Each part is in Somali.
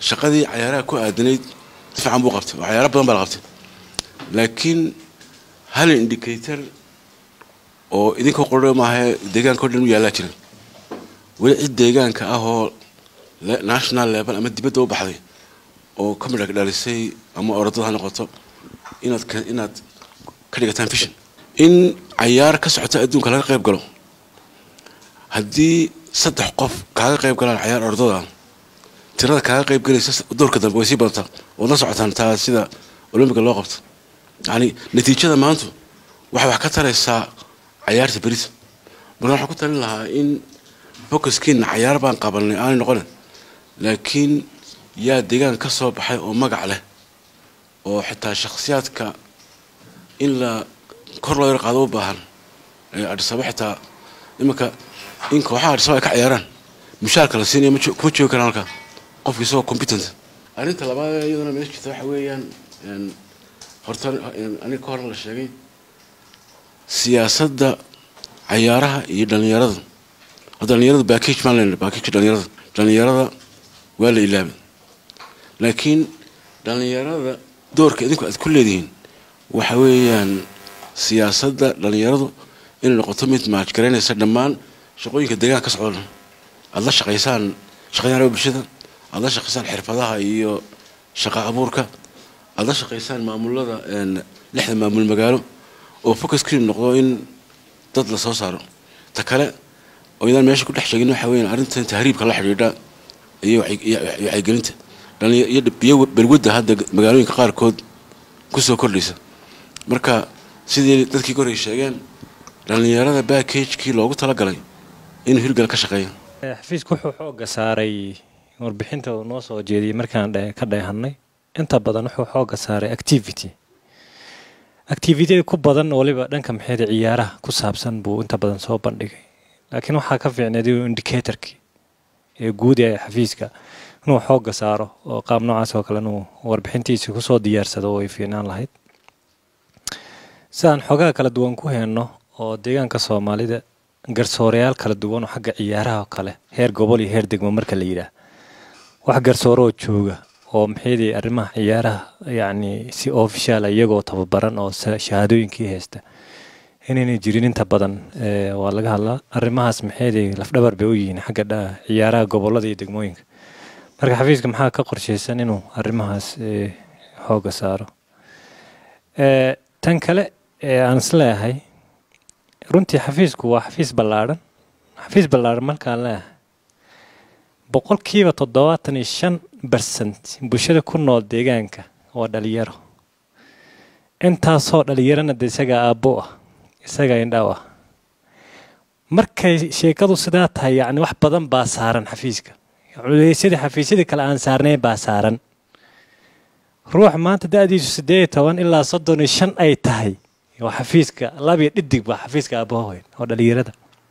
shaqadii cayaaraha ku aadanayd si fiican buu qabtay oo cayaaro badan baa la qabtay laakiin hal indicator oo idinka qordho maaha deegaanka o dhan u yaallaa jira weli cid deegaanka ah oo national level ama dibadda u baxday oo ka midhag dhalisay ama orodada ha noqoto inaad inaad ka dhigataan fishin in cayaar ka socota adduunka laga qayb galo haddii saddex qof kaaga qayb galaan cayaar orodada tirada kaaga qayb galaysa doorka dambe way sii badantaa ood la socotaan taa sida olombiga loo qabto yacni natiijada maantu waxay wax ka taraysaa cayaarta berita marka waxaan ku talin lahaa in focuskiina cayaar baan qabanay aanay noqonin laakiin yaa deegaan ka soo baxay oo magac leh oo xitaa shakhsiyaadka in la kor loo yar qaado u baahan adhisaba xitaa iminka in kooxaha adhisaba ay ka ciyaaraan mushaarka la siinaya kuma joogi karaan halkaa qofki isagoo competent arrinta labaad iyaduna meesha jirta waxa weeyaan horta aniga ka horna la sheegay siyaasadda cayaaraha iyo dhallinyarada dhalinyarada backage maan lena backage dhalinyarada dhalinyarada waa la ilaabay laakiin dhalinyarada doorka idinku aad ku leedihiin waxa weeyaan siyaasadda dhalinyaradu inay noqoto mid maajgaraynaysa dhammaan shaqooyinka deegaanka ka socda aada la shaqaysaan shaqaynara bulshada aada la shaqaysaan xirfadaha iyo shaqa abuurka aada la shaqaysaan maamulada lixda maamul magaalo oo focuskii noqdo in dad la soo saaro ta kale oo idaan meesha ku dhex sheegin waxa weeyaan arrintan tahriibka la xidhiidha iyo wacyigelinta iyo balwadda hadda magaalooyinka qaarkood kusoo kordhaysa marka sidii dadkii korey sheegeen dhallinyarada backagekii loogu talagalay inuu hirgal ka shaqeeyo xafiisku wuxuu xooga saaray warbixinta uu noo soo jeediyey markaan ka dheehannay inta badan wuxuu xooga saaray activity activityada ku badan waliba dhanka maxayda ciyaaraha ku saabsan buu inta badan soo bandhigay laakiin waxaa ka fiicneed inuu indicatorkii ee guud ee xafiiska inuu xooga saaro oo qaab noocaas oo kale inuu warbixintiisa kusoo diyaarsado way fiicnaan lahayd sidaan xoogaha kala duwan ku heenno oo deegaanka soomaalida garsoorayaal kala duwan oo xagga ciyaaraha oo kale heer gobol iyo heer degmo marka la yidhaah wax garsooro oo jooga oo maxaydii arrimaha ciyaaraha yacni si official iyagoo tababaran oo shahaadooyinkii haysta inaynay jirin inta badan waa laga hadlaa arrimahaas maxaydii lafdhabar bay u yihiin xagga ciyaaraha gobolada iyo degmooyinka marka xafiiska maxaa ka qorshaysan inuu arrimahaas xooga saaro tan kale aan isleeyahay runtii xafiisku waa xafiis ballaadhan xafiis ballaadhan markaan leeyahay boqolkiiba toddobaatan iyo shan bersent bulshada ku nool deegaanka waa dhalinyaro intaasoo dhalinyarana de isagaa aabbo ah isagaa indhaaw ah markay sheekadu sidaa tahay yacni wax badan baa saaran xafiiska culeysyadii xafiisyadii kale aan saarnayn baa saaran ruux maanta da-diisu siddeed iyo toban ilaa soddon iyo shan ay tahay waa xafiiska labiyo dhidig baa xafiiska aabahoweyn oo dhalinyarada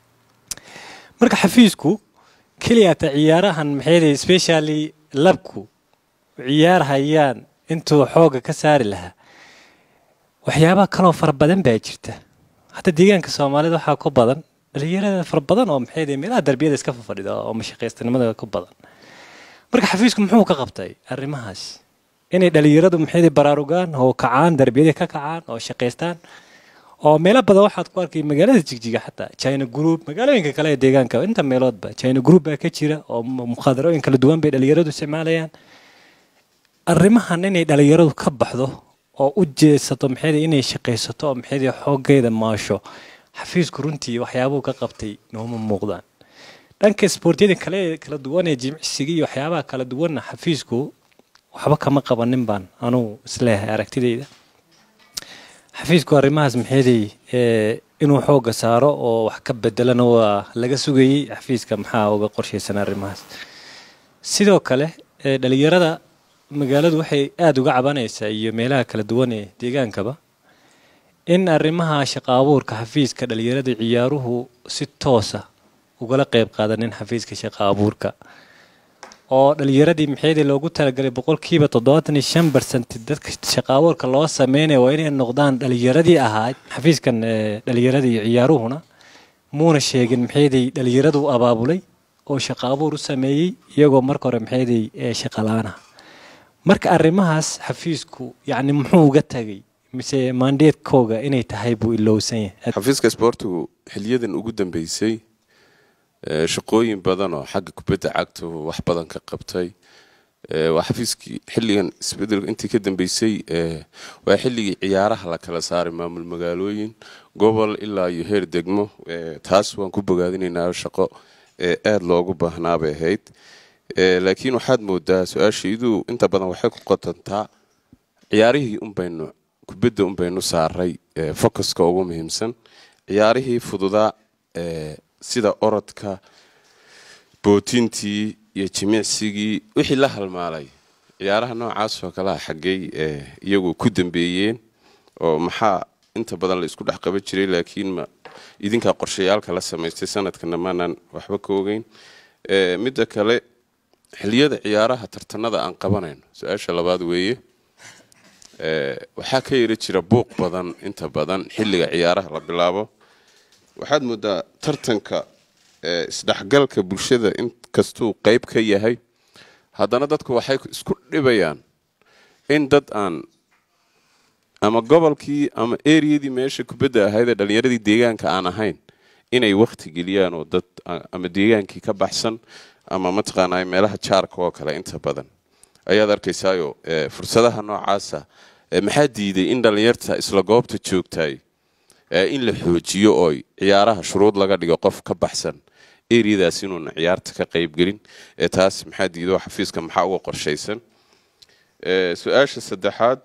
marka xafiisku keliyata ciyaarahan maxay specially labku ciyaarhayaan intuu xooga ka saari lahaa waxyaabaha kaloo fara badan baa jirta hadda deegaanka soomaalida waxaa ku badan dhalinyarada fara badan oo maxay meelaha darbiyada iska fafadhida oo mashaqaystanimada ku badan marka xafiisku muxuu ka qabtay arrimahaas inay dhalinyaradu maxay baraarugaan oo kacaan darbiyada ka kacaan oo shaqaystaan oo meelo badan waxaad ku arkay magaalada jigjiga xataa china group magaalooyinka kale ee deegaanka inta meeloodba china group baa ka jira oo mukhadarooyin kala duwan bay dhalinyaradu isticmaalayaan arrimahan inay dhalinyaradu ka baxdo oo u jeesato maxay inay shaqaysato oo maxay xooggeeda maasho xafiisku runtii waxyaabuhu ka qabtay nooma muuqdaan dhanka isboortiyada kale kala duwan ee jimicsiga iyo waxyaabaha kala duwanna xafiisku waxba kama qabanin baan anugu isleeyahay aragtidayda xafiisku arrimahaas maxeeday inuu xooga saaro oo wax ka bedelana waa laga sugayey xafiiska maxaa uga qorshaysan arrimahaas sidoo kale dhalinyarada magaaladu waxay aada uga cabanaysaa iyo meelaha kala duwan ee deegaankaba in arrimaha shaqa abuurka xafiiska dhalinyarada ciyaaruhu si toosa ugala qeyb qaadanin xafiiska shaqa abuurka oo dhalinyaradii maxayda loogu talagalay boqolkiiba toddobaatan iyo shan bersent dadka shaqa abuurka loo sameynaya waa inay noqdaan dhalinyaradii ahayd xafiiskan dhalinyaradii ciyaaruhuna muuna sheegin maxayday dhalinyaradu abaabulay oo shaqo abuur u sameeyey iyagoo marka hore maxayday shaqalaana marka arrimahaas xafiisku yacni muxuu uga tagay mise maandeedkooga inay tahay buu ilowsan yahay xafiiska isboortigu xiliyadan ugu dambeysay shaqooyin badan oo xagga kubadda cagta wax badan ka qabtay waa xafiiskii xilligan isbedel intii ka dambeysay waa xilligii ciyaaraha la kala saaray maamul magaalooyin gobol ilaa iyo heer degmo taas waan ku bogaadinaynaa shaqo aada loogu baahnaa bay ahayd laakiin waxaad moodaa su-aashaydu inta badan waxay ku qotantaa ciyaarihii unbaynu kubadda unbaynu saaray focuska ugu muhiimsan ciyaarihii fududaa sida orodka bootintii iyo jimicsigii wixii la halmaalay ciyaaraha noocaas oo kalea xaggey iyagu ku dambeeyeen oo maxaa inta badan la isku dhex qaban jiray laakiin ma idinkaa qorshayaalka la samaystay sanadkana maanaan waxba ka ogeyn midda kale xiliyada ciyaaraha tartanada aan qabanayno su-aasha labaad weeye waxaa ka yari jira buuq badan inta badan xilliga ciyaaraha la bilaabo waxaad moodaa tartanka isdhexgalka bulshada inkastuu qeyb ka yahay haddana dadku waxay isku dhibayaan in dad aan ama gobolkii ama eriyadii meesha kubadda ahaydee dhalinyaradii deegaanka aan ahayn inay wakti geliyaan oo dad ama deegaankii ka baxsan ama mataqaanaa meelaha jaarka oo kale inta badan ayaad arkaysaayo fursadaha noocaasa maxaa diiday in dhalinyarta isla goobta joogtay in la xoojiyo oo ciyaaraha shuruud laga dhigo qof ka baxsan eriyadaas inuuna ciyaarta ka qaybgelin taas maxaa diido xafiiska maxaa uga qorshaysan su-aasha saddexaad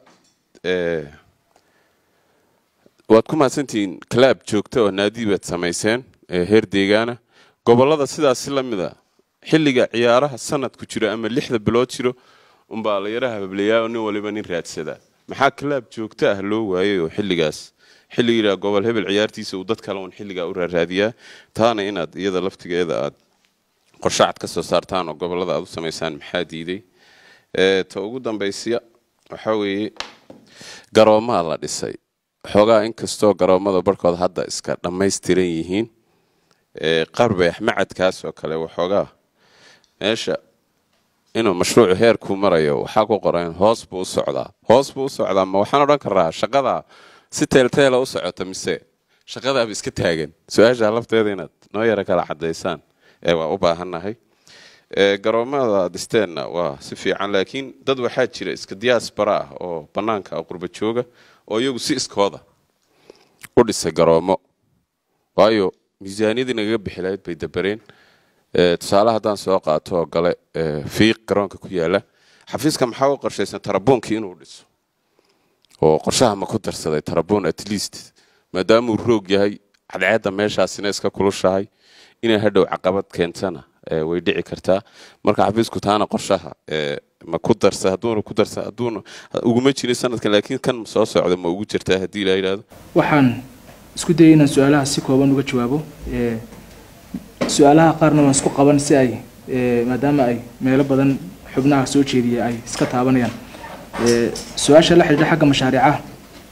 waad ku mahadsantihiin claab joogta oo naadi baad samayseen heer deegaana gobolada sidaas si lamida xilliga ciyaaraha sanadku jiro ama lixda bilood jiro unbaa la yaraha hablayaa oo nin waliba nin raadsadaa maxaa claab joogto ah loo waayay oo xilligaas xilligiiraa gobol hebel ciyaartiisa uu dad kale uun xilligaa u raaraadiyaa taana inaad iyada laftigeeda aad qorshacad ka soo saartaan oo gobolada aad u samaysaan maxaa diiday ta ugu dambaysiya waxaa weeye garoomaa la dhisay xoogaa inkastoo garoomada barhkood hadda iska dhammaystiran yihiin qarbeex macadkaas oo kale waxoogaa meesha inuu mashruucu heerkuu marayo waxaa ku qoran hoos buu u socdaa hoos buu u socdaa ma waxaan odhan karaa shaqadaa si teelteela u socota mise shaqadaaba iska taagan su-aasha lafteeda inaad noo yaro kala cadaysaan ee waa u baahannahay garoomada dhisteenna waa si fiican laakiin dad waxaa jira iska diyaasbara ah oo bannaanka qurba jooga oo iyagu si iskooda u dhisay garoomo waayo miisaaniyadii nagaga bixi lahayd bay dabareen tusaale haddaan soo qaato oo gale fiiq garoonka ku yaala xafiiska maxaa u qorshaysan tarabuunkii inuu dhiso oo qorshaha ma ku darsaday tarabuun at least maadaamuu roog yahay cadceedda meeshaasina iska kulushahay inay hadhow caqabad keentana way dhici kartaa marka xafiisku taana qorshaha ma ku darsa hadduuna ku darsa hadduuna uguma jirin sanadkan laakiin kan soo socda ma ugu jirtaa haddii la yidhaahdo waxaan isku dayay inaan su-aalaha si kooban uga jawaabo su-aalaha qaarna waan isku qaban si ay maadaama ay meelo badan xubnaha soo jeediya ay iska taabanayaan su-aasha la xidhiidha xagga mashaariicaha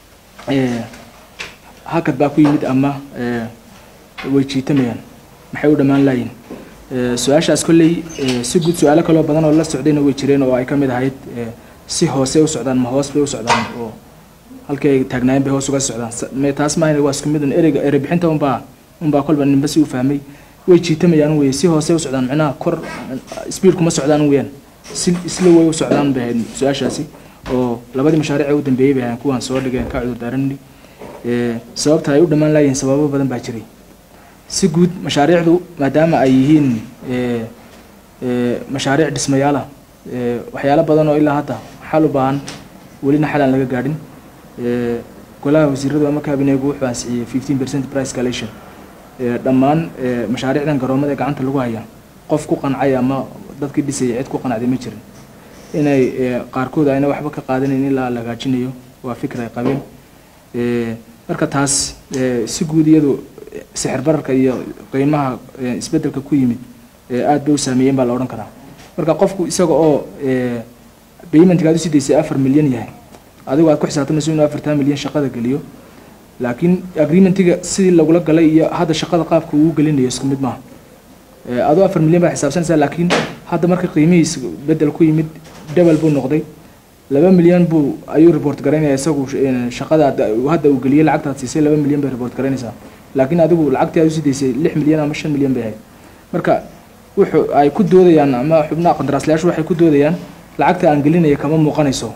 hakad baa ku yimid ama way jiitamayaan maxay u dhammaan laayiin su-aashaas kolley si guud su-aalo kaloo badan oo la socdayna way jireen oo ay ka mid ahayd si hoose u socdaan ma hoos bay u socdaan oo halkii ay taagnaayeen bay hoos uga socdaan taas maahan waa isku mid un ereyga erey bixinta unbaa unbaa kolba ninba si u fahmay way jiitamayaan weye si hoose u socdaan micnaha kor speed kuma socdaan weyaan si isla way u socdaan bay ahayd su-aashaasi oo labadii mashaariic ee u dambeeyey bay ahayn kuwaan soo dhigeen ka cudur daaranni sababta ay u dhammaan laayihiin sababo badan baa jiray si guud mashaariicdu maadaama ay yihiin mashaariic dhismayaala waxyaalo badan oo ilaa hadda xal u baahan welina xal aan laga gaadhin golaha wasiiradu ama kabineegu wuxuu ansixiyey fifteen percent price calation dhammaan mashaariicdan garoomada ee gacanta lagu haya qof ku qancay ama dadkii dhisayay cid ku qanacday ma jirin inay qaarkood ayna waxba ka qaadanayn ilaa la hagaajinayo waa fikir ay qabeen marka taas si guud iyadu sixir bararka iyo qiimaha isbedelka ku yimid aad bay u saameeyeen baa la odhan karaa marka qofku isaga oo paymentkaad usii daysay afar milyan yahay adigu aad ku xisaabtamayso inuu afartan milyan shaqada geliyo laakiin agreementiga sidii lagula galay iyo hadda shaqada qaabka uu gelinayo isku mid maaha adoo afar milyan baa xisaabsanaysaa laakiin hadda marka qiimihiis bedel ku yimid double buu noqday laba milyan buu ayuu report garaynaya isagu shaqada hadda uu geliyey lacagtaad siisay laba milyan bay report garaynaysaa laakiin adigu lacagtii aad usii daysay lix milyan ama shan milyan bay ahayd marka wuxuu ay ku doodayaan ama xubnaha qandaraaslayaashu waxay ku doodayaan lacagta aan gelinaya kama muuqanayso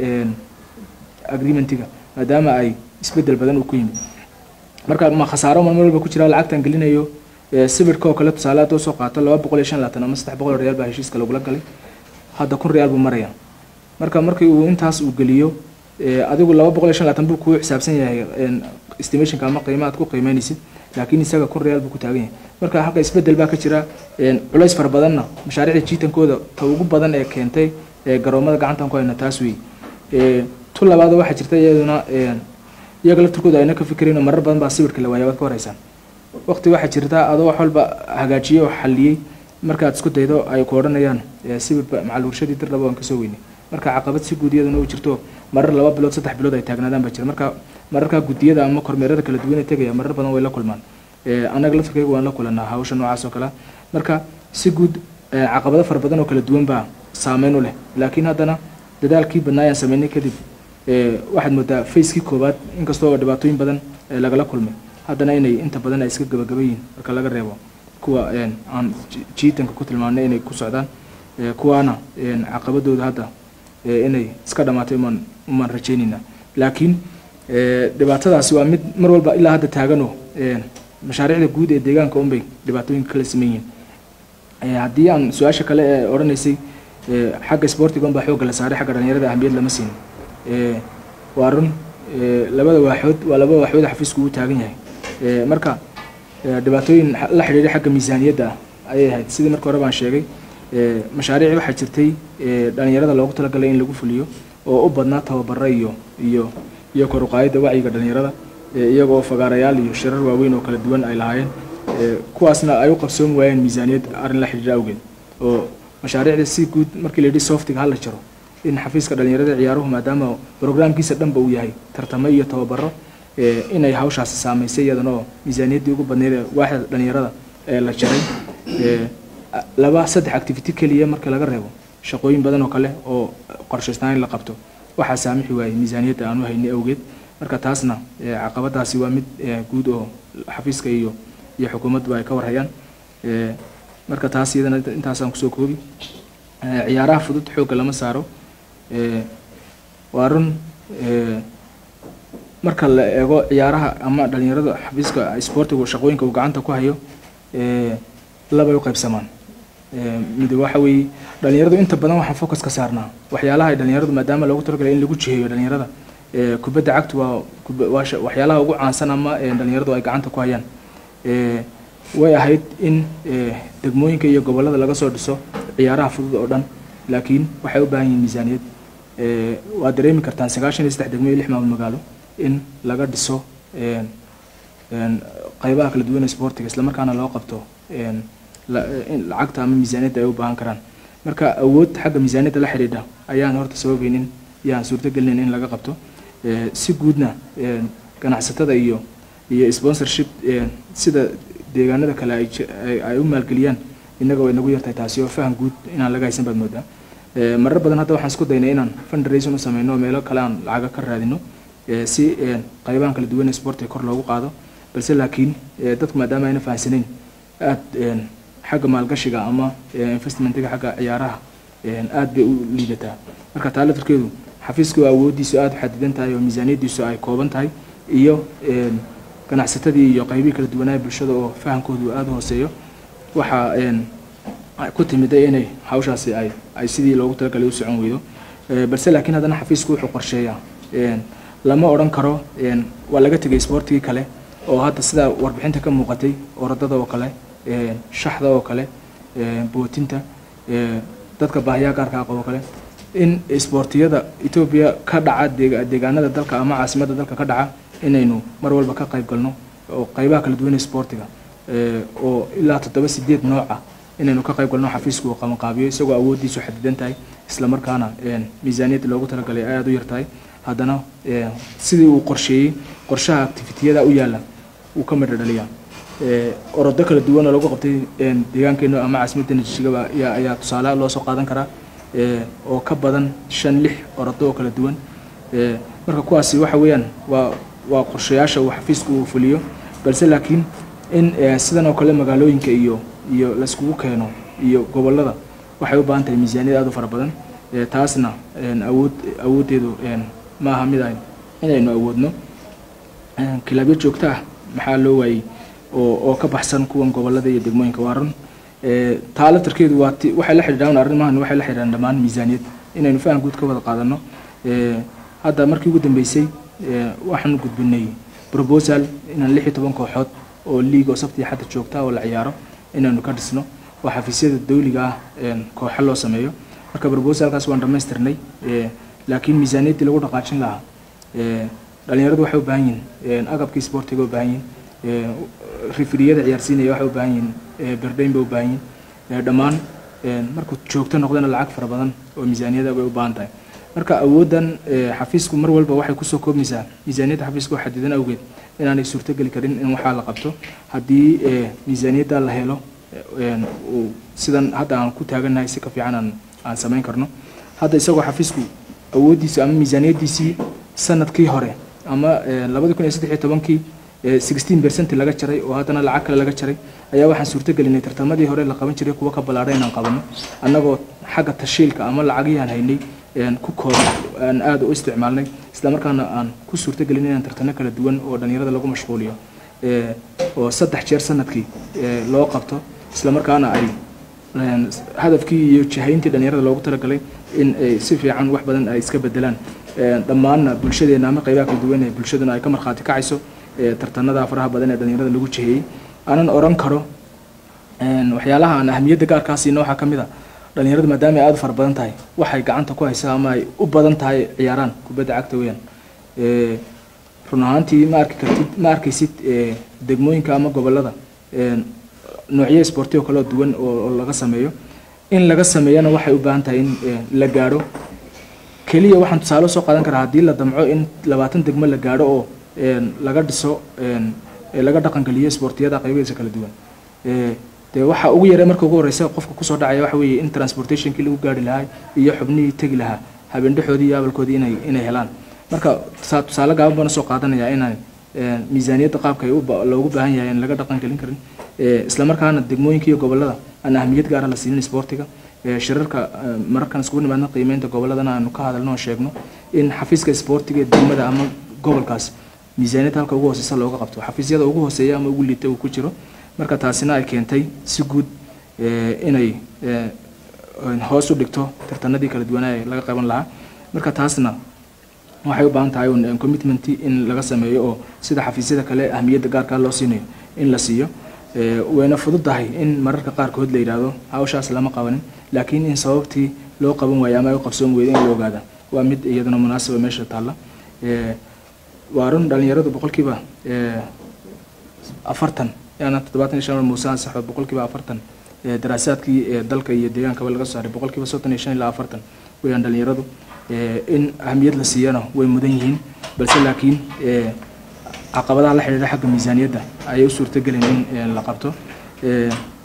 agreementiga maadaama ay isbedel badan uu ku yimid marka ma khasaaro mar walba ku jira lacagtaan gelinayo sibirka oo kale tusaale hadduu soo qaato laba boqol iyo shan labaatan ama saddex boqol oo reyaal baa heshiiska lagula galay hadda kun reyaal buu maraya marka markii uu intaas uu geliyo adigu laba boqol iyo shan labaatan buu kuu xisaabsan yahay estimationka ama qiima aad ku qiimeynaysid laakiin isaga kun reyaal buu ku taagan yahay marka halka isbedel baa ka jira culays fara badanna mashaariicda jiitankooda ta ugu badan ee keentay garoomada gacantan ku hayna taas wey tu labaad waxaa jirta iyaduna iyaga laftirkooda ayna ka fikirayn oo marar badan baa sawirka la waaya waad ka horeysaan waqti waxaa jirta adoo wax walba hagaajiyey oo xaliyey markaad isku daydo ay ku odhanayaan sawirba macal warshadii dir laba waan kasoo weynay marka caqabad si guud iyaduna u jirto marar laba bilood saddex bilood ay taagnaadaan baa jira marka mararka guddiyada ama kormeerada kala duwan ee tegaya marar badan way la kulmaan annaga laftirkayga waan la kulanaa hawsha noocaas oo kale marka si guud caqabado fara badan oo kala duwan baa saameyn u leh laakiin haddana dadaalkii badnaayaan sameynay kadib waxaad moodaa facekii koowaad inkastoo dhibaatooyin badan lagala kulmay haddana inay inta badan ay iska gabagaba yihiin marka laga reebo kuwa aan jiitanka ku tilmaanay inay ku socdaan kuwaana caqabadooda hadda inay iska dhamaatay umaan umaan rajaynayna laakiin dhibaatadaasi waa mid mar walba ilaa hadda taaganoo mashaariicda guud ee deegaanka unbay dhibaatooyinka kala siman yihiin haddii aan su-aasha kale ee odhanaysay xagga sportiga unbaa xoogga la saaray xagga dhalinyarada ahmiyad lama siin waa run labada waaxood waa laba waaxood xafiisku uu taagan yahay marka dhibaatooyin la xidhiidha xagga miisaaniyadda ayay ahayd sidii marka hore baan sheegay mashaariic waxaa jirtay dhalinyarada loogu talagalay in lagu fuliyo oo u badnaa tababara iyo iyo iyo kor uqaadida wacyiga dhalinyarada iyaga oo fagaarayaal iyo shirar waaweyn oo kala duwan ay lahaayeen kuwaasna ay u qabsoon waayeen miisaaniyad arrin la xidhiidha awgeed oo mashaariicda si guud markii la yidhi softiga hala jaro in xafiiska dhalinyarada ciyaaruhu maadaama brograamkiisa dhanba uu yahay tartamo iyo tababaro inay hawshaasi saamaysay iyadana oo miisaaniyaddii ugu badneyd ee waaxda dhalinyarada ee la jaray laba saddex activity keliya marka laga reebo shaqooyin badan oo kale oo qorshaystaan in la qabto waxaa saamixi waayey miisaaniyadda aanu haynay awgeed marka taasna caqabadaasi waa mid guud oo xafiiska iyo iyo xukuumaddu ay ka warhayaan marka taas iyadana intaasaan kusoo koobi ciyaaraha fudud xoogga lama saaro waa run marka la eego ciyaaraha ama dhalinyarada xafiiska sportigu shaqooyinka uu gacanta ku hayo labay u qaybsamaan mid waxa weeye dhalinyaradu inta badan waxaan focus ka saarnaa waxyaalaha ay dhalinyaradu maadaama loogu talagalay in lagu jiheeyo dhalinyarada kubadda cagtu waa waxyaalaha ugu caansan ama dhalinyaradu ay gacanta ku hayaan way ahayd in degmooyinka iyo gobollada laga soo dhiso ciyaaraha fudud oo dhan laakiin waxay u baahan yihiin miisaaniyad waad dareemi kartaan sagaashan iyo saddex degmo iyo lix maamul magaalo in laga dhiso qaybaha kala duwan ee sportiga islamarkaana loo qabto lacagta ama miisaaniyadda ay u baahan karaan marka awood xagga miisaaniyadda la xidhiidha ayaan horta sababaynin yaan suurtagelinayn in laga qabto si guudna ganacsatada iyo iyo sponsorship sida deegaanada kale ay u maalgeliyaan innaga way nagu yartahay taasi oo faham guud inaan laga haysan baad moodaa marar badan hadda waxaan isku daynay inaan fundraising u sameyno meelo kale aan lacaga ka raadino si qaybahan kala duwan ee sportiga kor loogu qaado balse laakiin dadku maadaama ayna fahamsanayn aada xagga maalgashiga ama investmentiga xagga ciyaaraha aada bay u liidataa marka taa laftirkeedu xafiisku awooddiisu aada u xadidan tahay oo miisaaniyaddiisu ay kooban tahay iyo ganacsatadii iyo qaybihii kala duwanaaha bulshada oo fahamkoodu aada u hooseeyo waxaa ku timiday inay hawshaasi ay ay sidii loogu talagalay u socon weydo balse laakiin haddana xafiisku wuxuu qorsheeyaa lama odhan karo waa laga tegay sportigii kale oo hadda sida warbixinta ka muuqatay orodada oo kale shaxda oo kale bootinta dadka baahiyaha gaarka aqab oo kale in isboortiyada etoobiya ka dhaca deegaanada dalka ama caasimadda dalka ka dhaca inaynu mar walba ka qayb galno oo qaybaha kala duwan ee sportiga oo ilaa toddoba sideed nooca inaynu ka qayb galno xafiisku uu qabanqaabiyo isagoo awooddiisu xadidan tahay islamarkaana miisaaniyadda loogu talagalay aada u yartahay haddana sidii uu qorsheeyey qorshaha activitiyada u yaalla uu ka midho dhaliyaa ee, orodo kala duwan oo lagu qabtay een, deegaankeena ama caasimaddeena jijigaba ayaa ayaa tusaale loo soo qaadan karaa ee, oo ka badan shan lix orodo oo kala duwan ee, marka kuwaasi waxa weeyaan waa waa qorshayaasha uu xafiisku uu fuliyo balse laakiin in ee, sidan oo kale magaalooyinka iyo iyo laiskugu keeno iyo gobollada waxay u baahan tahay miisaaniyad aad u fara badan ee, taasna een, awood awooddeedu een, ma aha mid ay inaynu awoodno Een, kilaabyo joogto ah maxaa loo waayey oo oo ka baxsan kuwan gobollada iyo degmooyinka waa run Ee, taa laftarkeedu waa ti- waxay la xidhiidhaan arrimahan waxay la xidhiidhaan dhammaan miisaaniyad inaynu faham guud ka wada qaadano Ee, hadda markii ugu dambeysay ee, waxaanu gudbinay proposal inaan lix iyo toban kooxood oo liig oo sabti iyo xadda joogta oo la ciyaaro inaanu ka dhisno oo xafiisyada dawliga ah een, kooxo loo sameeyo marka proposalkaas waan dhammaystirnay Ee, laakiin miisaaniyaddii lagu dhaqaajin lahaa ee, dhalinyaradu waxay u baahan yihiin een, agabkii sportiga u baahan yihiin ee, rifriyada ciyaarsiinaya waxay u baahan yihiin ee, berdayn bay u baahan yihiin ee, dhammaan een, markuu joogto noqdana lacag fara badan oo miisaaniyada bay u baahan tahay marka awooddan ee, xafiisku mar walba waxay kusoo koobmaysaa miisaaniyadda xafiiska oo xadidan awgeed inaanay suurtogeli karin in waxaa la qabto haddii ee, miisaaniyadda la helo een, uu sidan hadda aan ku taagannahay si ka fiican aan aan samayn karno hadda isagoo xafiisku awooddiisa ama miisaaniyaddiisii sanadkii hore ama ee, labadi kun iyo saddex iyo tobankii ee, 16 percent laga jaray oo haddana lacag kale laga jaray ayaa waxaan suurtagelinay tartamadii hore la qaban jiray kuwa ka ballaadhay inaan qabano annagoo xagga tashiilka ama lacagihii aan haynay een, ku koob aan aad u isticmaalnay islamarkaana aan ku suurtagelin inaan tartano kala duwan oo dhalinyarada lagu mashquuliyo ee, oo saddex jeer sanadkii ee, loo qabto islamarkaana ay een, hadafkii iyo jihayntii dhalinyarada loogu talagalay in ay si fiican wax badan ay iska bedelaan Een, dhammaanna bulshadeena ama qaybaha kala duwan ee bulshaduna ay ka markhaati kacayso ee, tartanada faraha badan ee dhalinyarada lagu jiheeyey aanan oran karo een, waxyaalaha aan ahamiyadda gaarkaa siino waxaa ka mid a dhalinyaradu maadaama ay aad u fara badan tahay waxay gacanta ku haysaa ama ay u badan tahay ciyaaraan kubadda cagta weeyaan Ee, run ahaantii ma arki kartid ma arkaysid ee, degmooyinka ama gobollada een, noocyo sportiyo kaloo duwan oo oo laga sameeyo in laga sameeyana waxay u baahan tahay in ee, la gaadho keliya waxaan tusaale soo qaadan karaa haddii la damco in labaatan degmo la gaadho oo een, laga dhiso een, ee, laga dhaqangeliyo sportiyada qaybihiisa kala duwan Ee, dee waxa ugu yaree marka ugu horeysa qofka kusoo dhacaya waxa weeye in transportationkii lagu gaari lahaa iyo xubnihii tegi lahaa habeendhaxoodii iyo abalkoodii inay inay helaan marka tusaa- tusaale gaaban baan soo qaadanaya inaan ee, miisaaniyadda qaabka ay u ba- loogu baahan yahay in laga dhaqan gelin karin Ee, islamarkaana degmooyinka iyo gobollada aan ahamiyad gaara la siinin sportiga Ee, shirarka ee, mararkan iskugu nimaadna qiimeynta gobolladana aanu ka hadalno oo sheegno in xafiiska sportiga ee degmada ama gobolkaas miisaaniyadda halka ugu hooseysa looga qabto xafiisyada ugu hooseeya ama ugu liita uu ku jiro marka taasina ay keentay si guud ee, inay ee, hoos u dhigto tartanadii kala duwanaa ee laga qaban lahaa marka taasna waxay u baahan tahay un commitment in laga sameeyo oo sida xafiisyada kale ahmiyadda gaarkaa loo siinayo in la siiyo Ee, wayna fududahay in mararka qaarkood la yidhaahdo hawshaas lama qabanin laakiin in sababtii loo qaban waayo ama ay u qabsoon weyda in la ogaada waa mid iyaduna munaasaba meesha taalla Ee, waa run dhalinyaradu boqolkiiba ee, afartan yaana toddobaatan iyo shan muuse ansaxo boqolkiiba afartan ee, daraasaadkii ee, dalka iyo deegaankaba laga soo saaray boqolkiiba soddon iyo shan ilaa afartan weyaan dhalinyaradu Ee, in ahamiyad la siiyana way mudan yihiin balse laakiin ee, caqabadaha la xidhiidha xagga miisaaniyadda ayay u suurtagelin in ee, la qabto Ee,